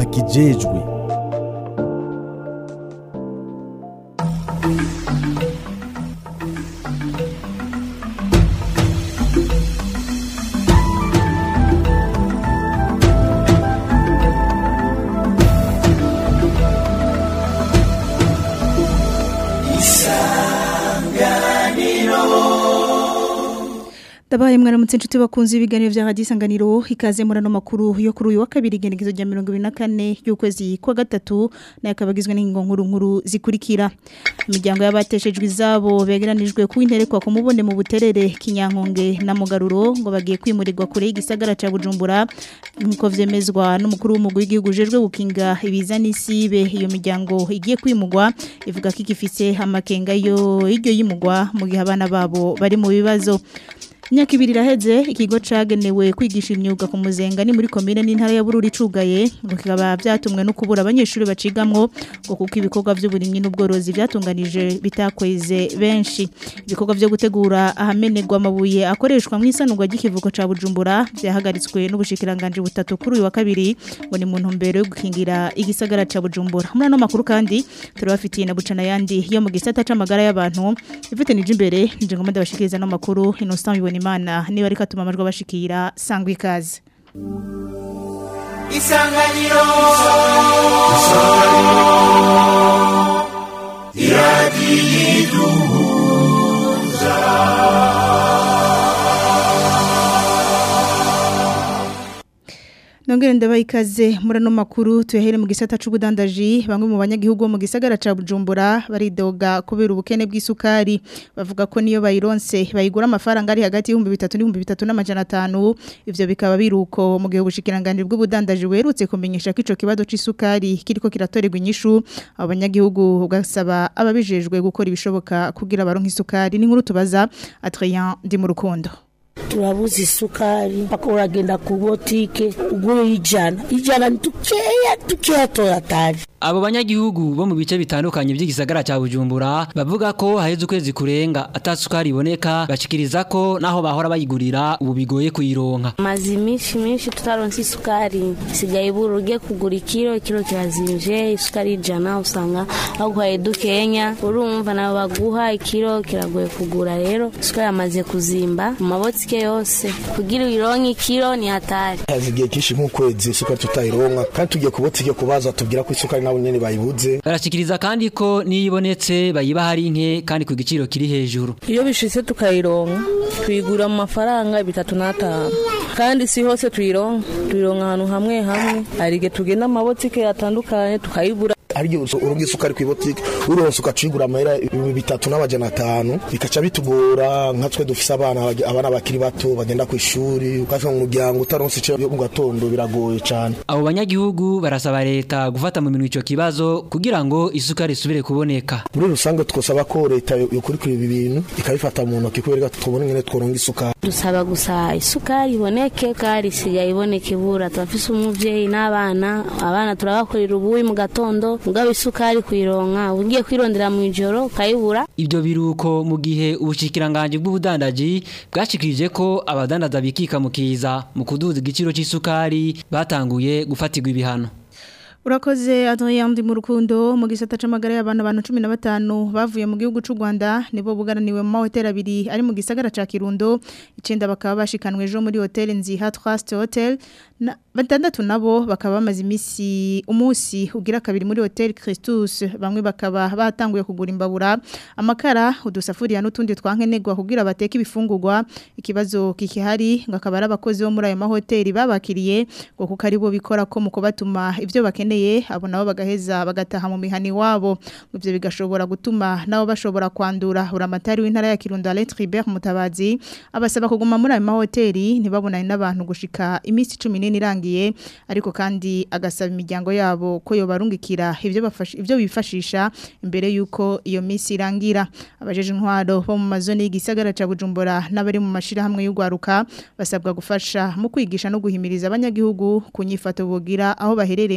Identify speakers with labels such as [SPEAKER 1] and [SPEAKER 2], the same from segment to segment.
[SPEAKER 1] bakijejwe
[SPEAKER 2] Dabaye mwaramutse inshuti bakunze ibiganiro vya Radio Isanganiro ikaze murano makuru yo kuri uyu wa kabiri igenekezo rya 24 y'ukwezi kwa gatatu nayo kabagizwe n'ingingo nkuru nkuru zikurikira imiryango y'abateshejwe izabo begeranijwe ku interekwa ku mubone mu buterere kinyankonge na mugaruro ngo bagiye kwimurirwa kure y'igisagara ca Bujumbura nkuko vyemezwa n'umukuru w'umugwi w'igihugu jejwe gukinga ibiza n'isibe iyo miryango igiye kwimugwa ivuga ko igifise amakenga yo iryo yimugwa mu gihe abana babo bari mu bibazo Imyaka ibiri iraheze ikigo cagenewe kwigisha imyuga ku muzenga ni muri komine n'intara ya Bururi cugaye ngo kikaba byatumwe no kubura abanyeshuri bacigamwo ngo kuko ibikorwa by'uburimyi n'ubworozi byatunganije bitakweze benshi ibikorwa byo gutegura ahamenerwa amabuye akoreshwa mu isanurwa ry'ikivuko ca Bujumbura byahagaritswe n'ubushikiranganje butatu kuri uyu wa kabiri ngo ni mu ntumbero yo gukingira igisagara ca Bujumbura muri ano makuru kandi turabafitiye na bucana yandi yo mu gisata c'amagara y'abantu ifite nije imbere nje ngomba ndabashikiriza no makuru Innocent bibona imana niba ariko atuma amajwi abashikira sangwa ikaze
[SPEAKER 3] isanganiro
[SPEAKER 2] Nongere ndabaye ikaze muri ano makuru tuyahere mu gisata c'ubudandaji bamwe mu banyagihugu bo mu gisagara ca Bujumbura baridoga kubera ubukene bw'isukari bavuga ko niyo bayironse bayigura amafaranga ari hagati y'ibihumbi bitatu n'ibihumbi bitatu n'amajana atanu ivyo bikaba biruko mu gihe ubushikiranganje bw'ubudandaji werutse kumenyesha ko ico kibazo c'isukari kiriko kiratorerwa inyishu abo banyagihugu ugasaba ababijejwe gukora ibishoboka kugira baronke isukari ni nkuru tubaza Adrien ndi mu rukundo
[SPEAKER 4] turabuze isukari mpaka uragenda ku botike ugura ijana ijana ni dukeya dukeya toyatari
[SPEAKER 5] Abo banyagihugu bo mu bice bitandukanye by'igisagara cya Bujumbura bavuga ko haheze ukwezi kurenga atasukari iboneka bashikiriza ko naho bahora bayigurira ubu bigoye kuyironka.
[SPEAKER 6] mazi minshi minshi tutaronse isukari sigaye ibura ugiye kugura ikiro ikiro kirazimvye isukari ijana usanga baguhaye dukenya urumva nawe baguha ikiro kiragoye kugura rero isukari yamaze kuzimba mu mabotike yose kugira uyironke ikiro ni hatari
[SPEAKER 7] haza igihe cyinshi nk'ukwezi isukari tutayironka kandi tugiye ku botike kubaza tubwira ko isukari nabo nyene bayibuze
[SPEAKER 5] Barashikiriza kandi ko niyibonetse bayiba hari nke kandi ku giciro kiri hejuru.
[SPEAKER 8] iyo bishitse tukayironka tuyigura mu mafaranga bitatu n'atanu kandi si hose tuyironka tuyironka ahantu hamwe hamwe hari igihe tugenda amabotike atandukanye tukayibura
[SPEAKER 7] ariyo uronga isukari ku botike uronse ukacigura amahera ibihumbi bitatu n'amajana atanu bikaca bitugora nka twe dufise abana abana bakiri bato bagenda ku ishuri ukavuga mu muryango utaronse ico yo mu gatondo biragoye cane
[SPEAKER 5] Abo banyagihugu barasaba leta gufata mu minwe ico kibazo kugira ngo isukari isubire kuboneka.
[SPEAKER 7] muri rusange twosaba ko leta yokurikira ibi bintu ikabifata mu ntoki kubera tubone ingene tworonga isukari
[SPEAKER 6] dusaba gusa isukari iboneke kandi isigaye iboneka ibura turafise umuvyeyi n'abana abana turabakorera ubuyi mu gatondo mugabo isukari kuyironka ugiye kwirondera mu ijoro ukayibura
[SPEAKER 5] Ibyo biruko mu gihe ubushikiranganje bw'ubudandaji bwashikirije ko abadandaza bikika mu kiza mu kuduza igiciro c'isukari batanguye gufatirwa ibihano.
[SPEAKER 2] Urakoze Adrien ndi mu rukundo mu gisata c'amagara y'abantu abantu 15 bavuye mu gihugu c'u Rwanda nibo bugaraniwe mu mahoteli abiri ari mu gisagara ca Kirundo icenda bakaba bashikanwe ejo muri hotel Nziha Trust Hotel na batandatu nabo bakaba bamaze imisi umunsi ugira kabiri muri hotel Christus bamwe bakaba batanguye kugura imbabura amakara udusafuriya n'utundi twankenegwa kugira bateke ibifungurwa ikibazo kikihari ngo akaba ari abakozi bo muri ayo mahoteli babakiriye ngo kuko ari bo bikora ko mu kubatuma ivyo bakeneye abo nabo bagaheza bagataha mu mihani wabo ivyo bigashobora gutuma nabo bashobora kwandura uramatari w'intara ya Kirundo Alain Tribert Mutabazi abasaba kuguma muri ayo mahoteli ntibabonane n'abantu gushika imisi 14 irangiye ariko kandi agasaba imiryango yabo ko yo barungikira ivyo bafasha ivyo bifashisha imbere yuko iyo misi irangira abajeje intwaro bo mu mazone y'igisagara ca Bujumbura n'abari mu mashira hamwe y'ugwaruka basabwa gufasha mu kwigisha no guhimiriza abanyagihugu kunyifato bogira aho baherereye mu kwirinda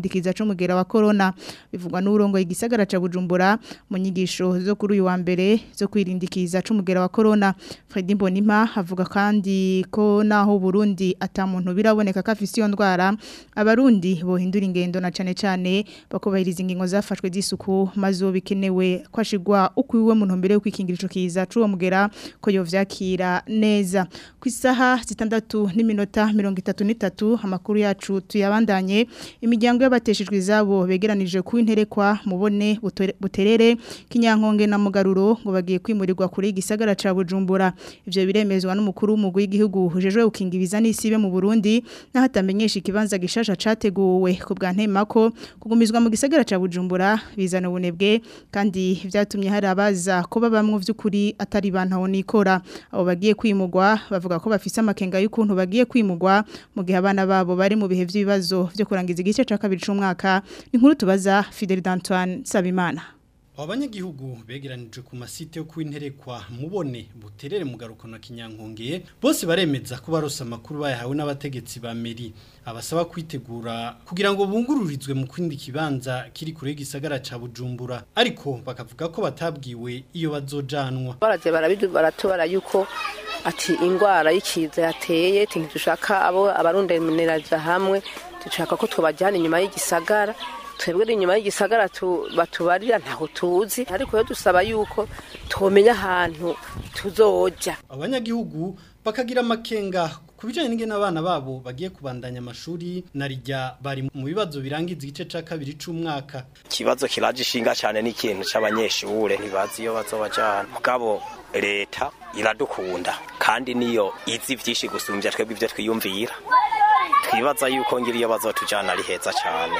[SPEAKER 2] kwirindikiza c'umugera wa corona bivugwa n'urongo igisagara ca Bujumbura mu nyigisho zo kuri uyu wa mbere zo kwirindikiza c'umugera wa corona Fredy Mbonimpa avuga kandi ko naho Burundi ata muntu biraboneka ko afise iyo ndwara abarundi bohindura ingendo na cane cane bakubahiriza ingingo zafashwe z'isuku mazo bikenewe kwashigwa ukwiwe mu ntumbero yo kwikingira ico kiza c'uwo mugera ko yovyakira neza ku isaha zitandatu n'iminota mirongo itatu n'itatu amakuru yacu tuyabandanye imiryango y'abateshejwe izabo begeranije ku interekwa mubone butore- buterere kinyankonge na mugaruro ngo bagiye kwimurirwa kuri igisagara ca Bujumbura ivyo biremezwa n'umukuru w'umugwi w'igihugu hujejwe gukinga ibiza n'isibe mu Burundi naho atamenyesha ikibanza gishasha categuwe ku bwa ntemako kugumizwa mu gisagara ca Bujumbura bizana ubunebwe kandi vyatumye hari abaza ko babamwe vy'ukuri atari bantaho nikora abo bagiye kwimugwa bavuga ko bafise amakenga y'ukuntu bagiye kwimugwa mu gihe abana babo bari mu bihe vy'ibibazo vyo kurangiza igice ca kabiri c'umwaka inkuru tubaza Fidel Antoine Sabimana
[SPEAKER 1] abanyagihugu begeranije ku masite yo kwinterekwa mubone buterere mu garuko na kinyankonge bose baremeza ko barose amakuru bayahawe n'abategetsi ba meri abasaba kwitegura kugira ngo bungururizwe mu kwindi kibanza kiri kure y'igisagara ca Bujumbura ariko bakavuga ko batabwiwe iyo bazojanwa
[SPEAKER 3] baraje barabidu baratubara yuko ati ingwara y'ikiza yateye tinki dushaka abo abarundemuneraja hamwe dushaka ko twobajyana inyuma y'igisagara twebwe inyuma y'igisagara tu- batubarira ntaho tuzi ariko yo dusaba yuko twomenya ahantu tuzoja
[SPEAKER 1] abanyagihugu bakagira amakenga ku bijanye n'ingene abana babo bagiye kubandanya amashuri narijya bari mu bibazo birangiza igice ca kabiri c'umwaka
[SPEAKER 9] ikibazo kiraje ishinga cyane n'ikintu cy'abanyeshure ntibazi iyo bazobajana mugabo leta iradukunda kandi niyo izi vyinshi gusumbya twebwe ivyo twiyumvira twibaza yuko ngira iyo bazotujana ari heza cyane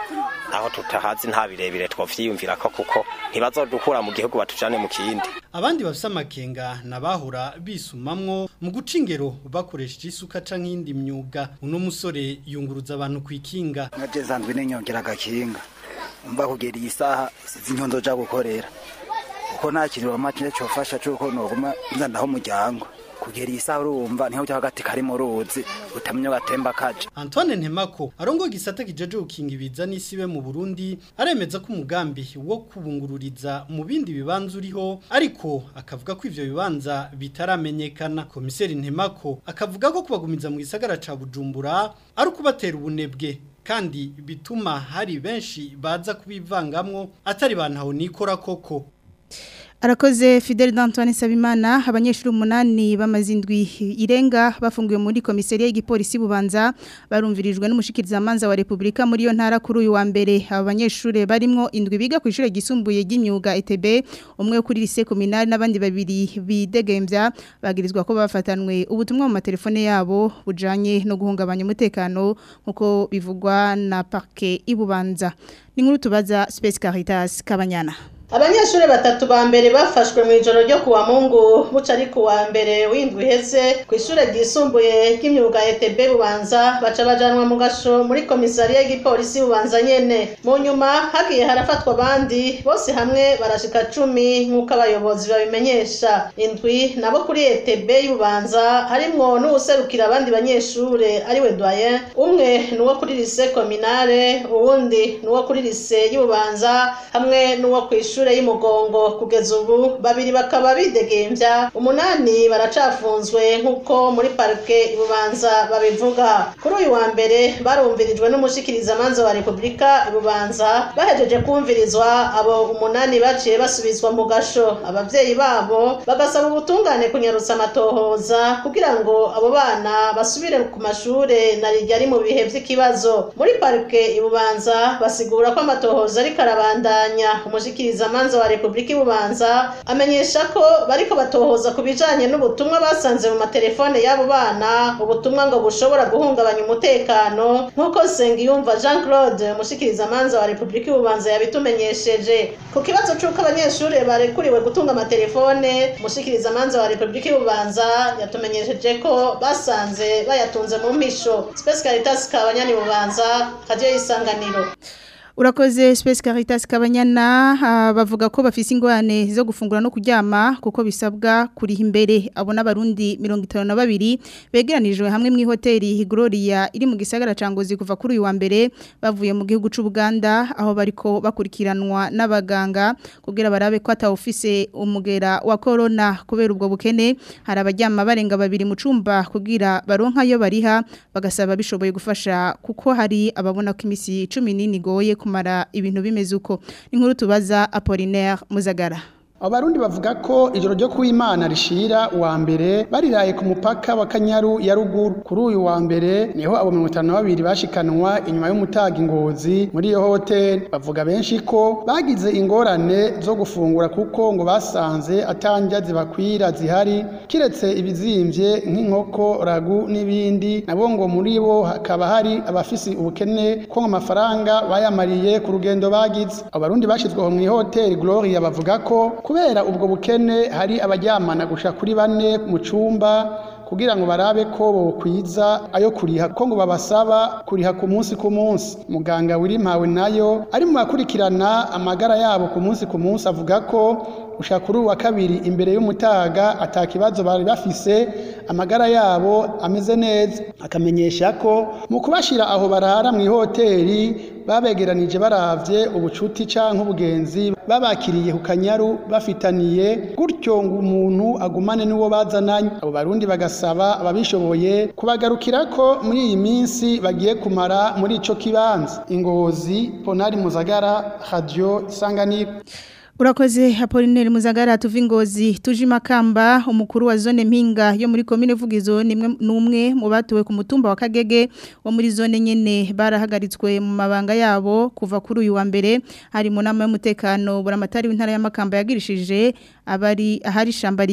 [SPEAKER 9] aho tutahazi nta birebire twovyiyumvira ko kuko ntibazodukura mu gihugu batujane mu kindi
[SPEAKER 1] abandi bafise amakenga nabahora bisumamwo mu guca ingero bakoresheje isuka canke iyindi myuga uno musore yunguruza abantu kwikinga
[SPEAKER 10] nkaje nsanzwe ninyongera agakinga mba kugera iyi saha sizi inyondo ja gukorera kuko nta kintu bamake cofasha cuko noguma nzandaho umuryango kugera iyi saha urumva niho uja hagati kari mu ruzi utamenya gatemba kaje
[SPEAKER 1] Antoine Ntemako arongo gisata kijeje gukinga ibiza n'isibe mu Burundi aremeza ko umugambi wo kubungururiza mu bindi bibanza uriho ariko akavuga ko ivyo bibanza bitaramenyekana komiseri Ntemako akavuga ko kubagumiza mu gisagara ca Bujumbura ari ukubatera ubunebwe kandi bituma hari benshi baza kubivangamwo atari bantaho nikora koko
[SPEAKER 2] Arakoze Fidel Antoine Sabimana abanyeshuri umunani bamazindwi irenga bafungiwe muri komisariya y'igipolisi bubanza barumvirijwe n'umushikiriza manza wa Republika muri yo ntara kuri uyu wa mbere aba banyeshuri barimwo indwi biga ku ishure gisumbuye ry'imyuga ETB umwe kuri lycée communale n'abandi babiri bidegembya bagirizwa ko bafatanwe ubutumwa mu matelefone yabo bujanye no guhungabanya umutekano nkuko bivugwa na parquet ibubanza ni nkuru tubaza Space Caritas Kabanyana
[SPEAKER 11] abanyeshuri batatu ba mbere bafashwe mu ijoro ryo kuwa mungu buca ari kuwa mbere w'indwi iheze ku ishure ryisumbuye ry'imyuga ETB bubanza baca bajanwa mu gasho muri komisariya y'igipolisi bubanza nyene mu nyuma hagiye harafatwa abandi bose hamwe barashika cumi nk'uko abayobozi babimenyesha indwi nabo kuri ETB y'ububanza harimwo n'uwuserukira abandi banyeshure ariwe doyen umwe nuwo kuri lycée communale uwundi nuwo kuri lycée y'ububanza hamwe n'uwo kw'ishure ishure y'umugongo kugeza ubu babiri bakaba bidegembya umunani baracafunzwe nk'uko muri parike ibubanza babivuga kuri uyu wa mbere barumvirijwe n'umushikirizamanza wa repubulika ibubanza bahejeje kumvirizwa abo umunani baciye basubizwa mu gasho abavyeyi babo bagasaba ubutungane kunyarutsa amatohoza kugira ngo abo bana basubire ku mashure na rijya ari mu bihe vy'ikibazo muri parike ibubanza basigura ko amatohoza ariko arabandanya umushikiriza manza wa Republika ibubanza amenyesha ko bariko batohoza ku bijanye n'ubutumwa basanze mu matelefone y'abo bana ubutumwa ngo bushobora guhungabanya umutekano nk'uko Sengiyumva Jean Claude umushikiriza manza wa Republika ibubanza yabitumenyesheje ku kibazo c'uko abanyeshuri barekuriwe gutunga amatelefone umushikiriza manza wa Republika ibubanza yatumenyesheje ko basanze bayatunze mu mpisho Space Caritas kabanyani bubanza radio y'isanganiro
[SPEAKER 2] Urakoze Space Caritas Kabanyana ah, bavuga ko bafise ingwane zo gufungura no kuryama kuko bisabwa kuriha imbere abo n'abarundi 52 begeranijwe hamwe mu hoteli Gloria iri mu gisagara ca Ngozi kuva kuri uyu wa mbere bavuye mu gihugu c'u Buganda aho bariko bakurikiranwa n'abaganga kugira barabe ko atawufise umugera wa corona kubera ubwo bukene hari abajyama barenga babiri mu cumba kugira baronka yo bariha bagasaba bishoboye gufasha kuko hari ababona ko imisi 10 igoye kumara ibintu bimeze uko inkuru tubaza Apollinaire Muzagara
[SPEAKER 12] Abarundi bavuga ko ijoro ryo kuwimana rishira wa mbere bariraye ku mupaka wa Kanyaru ya ruguru kuri uyu wa mbere niho abo 52 bashikanwa inyuma y'umutaga ingozi muri iyo hotel bavuga benshi ko bagize ingorane zo gufungura kuko ngo basanze atanja zibakwira zihari kiretse ibizimvye nk'inkoko ragu n'ibindi nabo ngo muri bo hakaba hari abafisi ubukene ko amafaranga bayamariye ku rugendo bagize abarundi bashizweho mu hotel Gloria bavuga ko kubera ubwo bukene hari abaryamana gusha kuri bane mu cumba kugira ngo barabe ko bokwiza ayo kuriha ko ngo babasaba kuriha ku munsi ku munsi muganga wirimpawe nayo ari mu bakurikirana amagara yabo ku munsi ku munsi avuga ko gushaka kuri uwa kabiri imbere y'umutaga atakibazo bari bafise amagara yabo ameze neza akamenyesha ko mu kubashira aho barara mu ihoteli babegeranije baravye ubucuti canke ubugenzi babakiriye ku kanyaru bafitaniye gutyo ngo umuntu agumane n'uwo bazananye abo barundi bagasaba ababishoboye kubagarukira ko muri iyi minsi bagiye kumara muri ico kibanza ingozi ponari muzagara radio isanganiro
[SPEAKER 2] Urakoze Apollinaire Muzagara tuva ingozi tuje makamba umukuru wa zone mpinga yo muri commune Vugizo nimwe numwe mu batuwe ku mutumba wa Kagege wo muri zone nyene barahagaritswe mu mabanga yabo kuva kuri uyu wa mbere hari mu nama y'umutekano buramatari w'intara ya Makamba yagirishije abari ahari shamba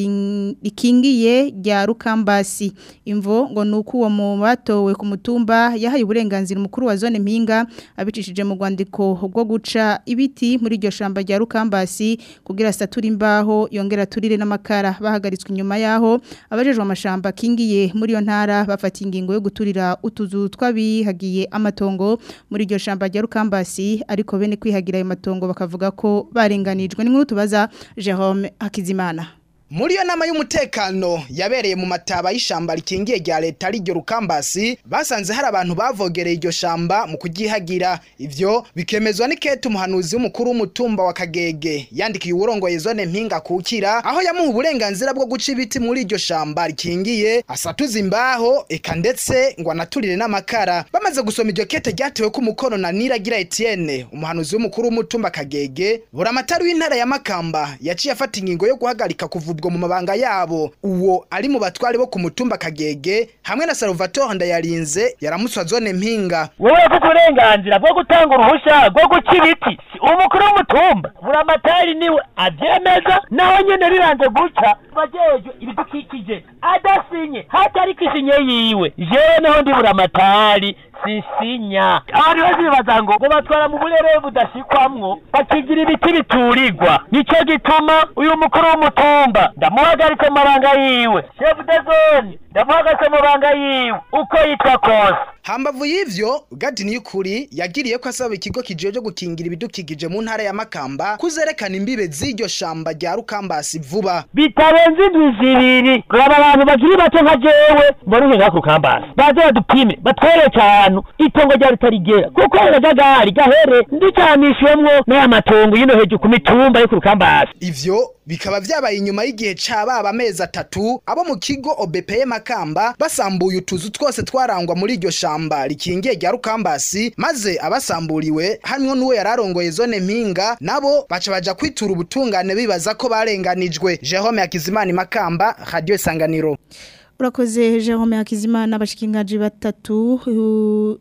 [SPEAKER 2] rikingiye rya Rukambasi imvo ngo nuko uwo mu batowe ku mutumba yahaye uburenganzira umukuru wa zone mpinga abicishije mu rwandiko rwo guca ibiti muri iryo shamba rya Rukambasi kugira satura imbaho yongera turire n'amakara bahagaritswe inyuma yaho abajejwe amashamba kingiye muri iyo ntara bafata ingingo yo guturira utuzu twabihagiye amatongo muri iryo shamba rya Rukambasi ariko bene kwihagira ayo matongo bakavuga ko barenganijwe n'inkuru tubaza Jerome Hakizimana
[SPEAKER 13] muri iyo nama y'umutekano yabereye mu mataba y'ishamba rikingiye rya leta riryo rukambasi basanze hari abantu bavogereye iryo shamba mu kugihagira ivyo bikemezwa n'ikete umuhanuzi w'umukuru w'umutumba wa kagege yandikiye uwurongoye zone mpinga kukira aho yamuha uburenganzira bwo guca ibiti muri iryo shamba rikingiye asatuza imbaho eka ndetse ngo anaturire n'amakara bamaze gusoma iryo kete ryatewe ko umukono na niragira etienne umuhanuzi w'umukuru w'umutumba kagege buramatari w'intara ya makamba yaciye afata ingingo yo guhagarika kuvuga ubwo mu mabanga yabo uwo ari mu batware bo ku mutumba kagege hamwe na Salvatore Ndayarinze yaramuswa zone mpinga
[SPEAKER 14] wowe ufite uburenganzira bwo gutanga uruhushya rwo guca ibiti umukuru w'umutumba buramatari niwe abyemeza naho nyene riranze guca bajejwe ibidukikije adasinye hatari kishinye yiwe jewe niho ndi buramatari sisinya abantu bose bibaza ngo ngo batwara mu burere budashikwamwo bakigira ibiti biturirwa nico gituma uyu mukuru w'umutumba ndamuhagaritse mu mabanga yiwe chef de zone ndamuhagaritse mu mabanga yiwe uko yitwa kose
[SPEAKER 13] hambavu y'ivyo gadi niyukuri yagiriye ko asaba ikigo kijeje gukingira ibidukikije mu ntara ya makamba kuzerekana imbibe z'iryo shamba rya rukambasi vuba
[SPEAKER 14] bitarenze indwi zibiri raba abantu bakiri bato nka jewe mbona uhinga ku rukambasi baze badupime batwereke ahantu itongo rya ritarigera kuko akajagari gahere ndicanishwemwo n'aya matongo y'ino hejuru ku mitumba yo ku rukambasi
[SPEAKER 13] ivyo bikaba vyabaye inyuma y'igihe cababa amezi atatu abo mu kigo OBPE Makamba basambuye utuzu twose twarangwa muri iryo shamba rikingiye rya Rukambasi maze abasamburiwe hamwe n'uwo yararongoye zone mpinga nabo baca baja kwitura ubutungane bibaza ko barenganijwe Jerome Hakizimana Makamba Radio Sanganiro
[SPEAKER 2] Urakoze Jerome Hakizimana abashikingaji batatu uh,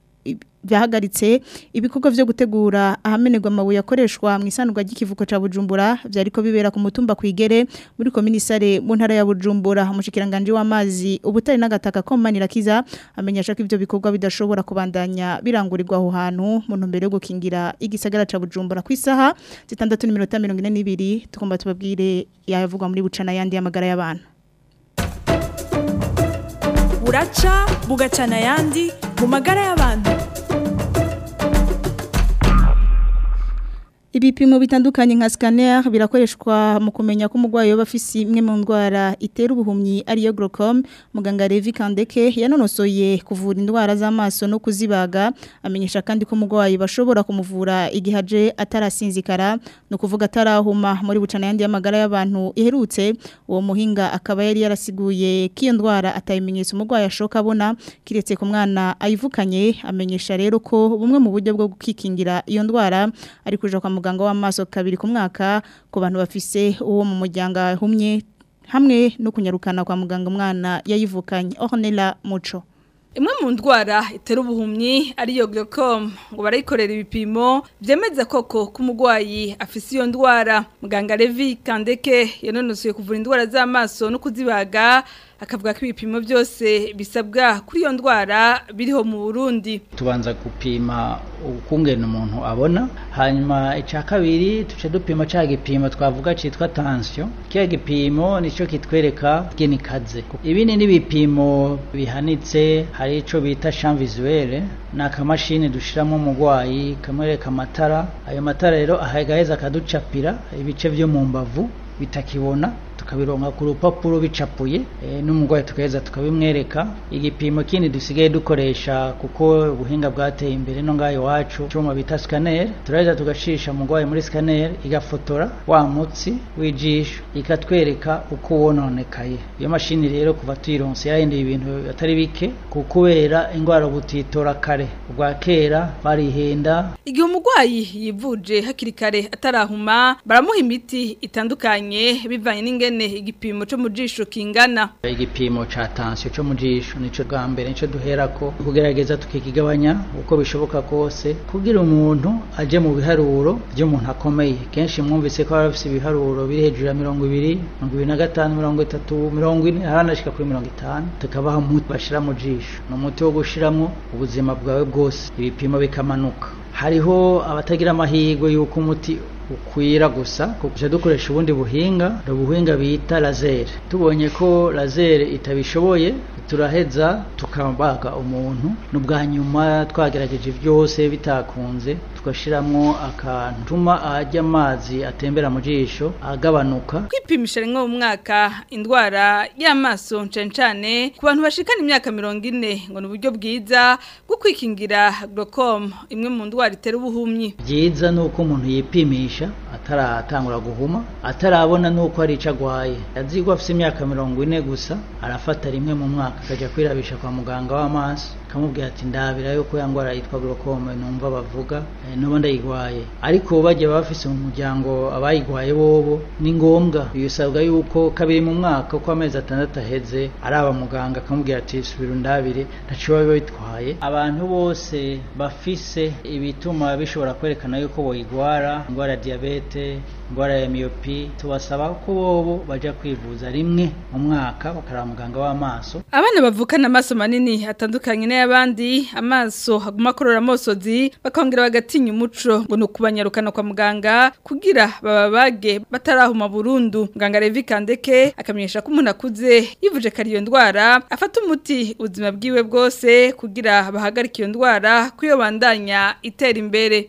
[SPEAKER 2] byahagaritse ibikorwa byo gutegura ahamenerwa amabuye akoreshwa mu isanurwa ry'ikivuko ca Bujumbura byariko bibera ku mutumba kwigere muri komisare mu ntara ya Bujumbura umushikiranganje w'amazi ubutari n'agataka ko manirakiza amenyesha ko ivyo bikorwa bidashobora kubandanya birangurirwa aho hantu mu ntumbero yo gukingira igisagara ca Bujumbura ku isaha 6:42 tugomba tubabwire yavugwa muri bucana yandi y'amagara y'abantu
[SPEAKER 15] buraca bugacana yandi mu magara y'abantu
[SPEAKER 2] Ibipimo bitandukanye nka scanner birakoreshwa mu kumenya ko umurwayi yoba afise imwe mu ndwara itera ubuhumyi ariyo glaucome muganga Levi Kandeke yanonosoye kuvura indwara z'amaso no kuzibaga amenyesha kandi ko umurwayi bashobora kumuvura igihe aje atarasinzikara no kuvuga atarahuma muri bucana yandi y'amagara y'abantu iherutse uwo muhinga akaba yari yarasiguye ko iyo ndwara atayimenyetso umurwayi ashoka abona kiretse ku mwana ayivukanye amenyesha rero ko bumwe mu buryo bwo gukikingira iyo ndwara ari kuja kwa muganga w'amaso kabiri ku mwaka ku bantu bafise uwo mu muryango ahumye hamwe no kunyarukana kwa muganga umwana yayivukanye Ornella Muco
[SPEAKER 15] Imwe mu ndwara itera ubuhumyi ariyo glaucome ngo barayikorera ibipimo byemeza koko ko umurwayi afise iyo ndwara muganga Levi Kandeke yanonosoye kuvura indwara z'amaso no kuzibaga akavuga ko ibipimo byose bisabwa kuri iyo ndwara biriho mu Burundi
[SPEAKER 16] tubanza gupima ukungena umuntu abona hanyuma icya kabiri tuce dupima cya gipimo twavuga cyitwa tension kiya gipimo nicyo kitwereka genikaze ibindi n'ibipimo bihanitse hari ico bita champ visuelle ni akamashini dushiramo umurwayi kamwereka amatara ayo matara rero ahagaheza akaducapira ibice vyo mu mbavu bitakibona tukabironka ku rupapuro bicapuye e, n'umurwayi tukaheza tukabimwereka igipimo kindi dusigaye dukoresha kuko ubuhinga bwateye imbere no ngayo iwacu cyuma bita scanner turaheza tugashisha umurwayi muri scanner igafotora wa mutsi w'ijisho ikatwereka uko wononekaye iyo mashini rero kuva tuyironse yahinduye ibintu atari bike kubera indwara butitora kare ubwa kera barihenda
[SPEAKER 15] igihe umurwayi yivuje hakiri kare atarahuma baramuha imiti itandukanye bivanye n'ingene igipimo cyo mu jisho kingana
[SPEAKER 16] igipimo ca tension cyo mu jisho nico bwa mbere nico duherako kugerageza tukikigabanya uko bishoboka kose kugira umuntu aje mu biharuro by'umuntu akomeye kenshi mwumvise ko bafise ibiharuro biri hejuru ya mirongo ibiri mirongo ibiri na gatanu mirongo itatu mirongo ine haranashika kuri mirongo itanu tukabaha umuti bashira mu jisho ni umuti wo gushiramwo ubuzima bwawe bwose ibipimo bikamanuka hariho abatagira amahirwe y'uko umuti ukwira gusa kuko dukoresha ubundi buhinga ubuhinga bita laser tubonye ko laser itabishoboye turaheza tukabaga umuntu n'ubwa nyuma twagerageje byose bitakunze tugashiramwo akantu tuma ajya amazi atembera mu jisho agabanuka
[SPEAKER 15] kwipimisha rimwe mu mwaka indwara y'amaso ncane ku bantu bashikana imyaka mirongo ine ngo ni uburyo bwiza bwo kwikingira glaucome imwe mu ndwara itera ubuhumyi
[SPEAKER 16] byiza ni uko umuntu yipimisha ataratangura guhuma atarabona nuko ari ico agwaye azi ko afite imyaka mirongo ine gusa arafata rimwe mu mwaka akajya kwirabisha kwa muganga w'amaso akamubwira ati ndabira yuko ya ndwara yitwa glaucome numva bavuga e, nuba ndayigwaye ariko bagiye bafise mu muryango abayigwaye bobo ni ngombwa bisabwa yuko kabiri mu mwaka uko amezi atandatu aheze araba muganga akamubwira ati subira undabire ntaco biba bitwaye abantu bose bafise ibituma bishobora kwerekana yuko boyigwara indwara ya diabete indwara ya myopi tubasaba ko bobo baja kwivuza rimwe mu mwaka bakaraba muganga w'amaso
[SPEAKER 15] abana bavukana amaso manini atandukanye n'ayabandi amaso haguma akorora amosozi bakongera bagatinya umuco ngo ni ukubanyarukana kwa muganga kugira bababage batarahuma burundu muganga Levi Kandeke akamenyesha ko umuntu akuze yivuje kari iyo ndwara afata umuti ubuzima bwiwe bwose kugira bahagarike iyo ndwara kuyo bandanya itera imbere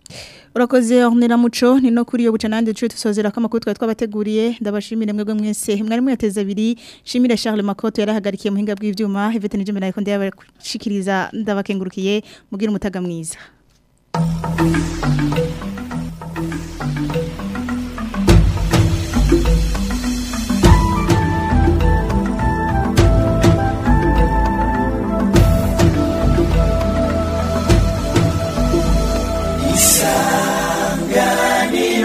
[SPEAKER 2] Urakoze Ornella Muco ni no kuri yo buca nande cyo tusozera ko amakuru twari twabateguriye ndabashimire mwebwe mwese mwari mwateza abiri shimire Charles Makoto yarahagarikiye muhinga bw'ivyuma Yvette Nijimena ariko ndabashikiriza ndabakengurukiye mugira umutaga mwiza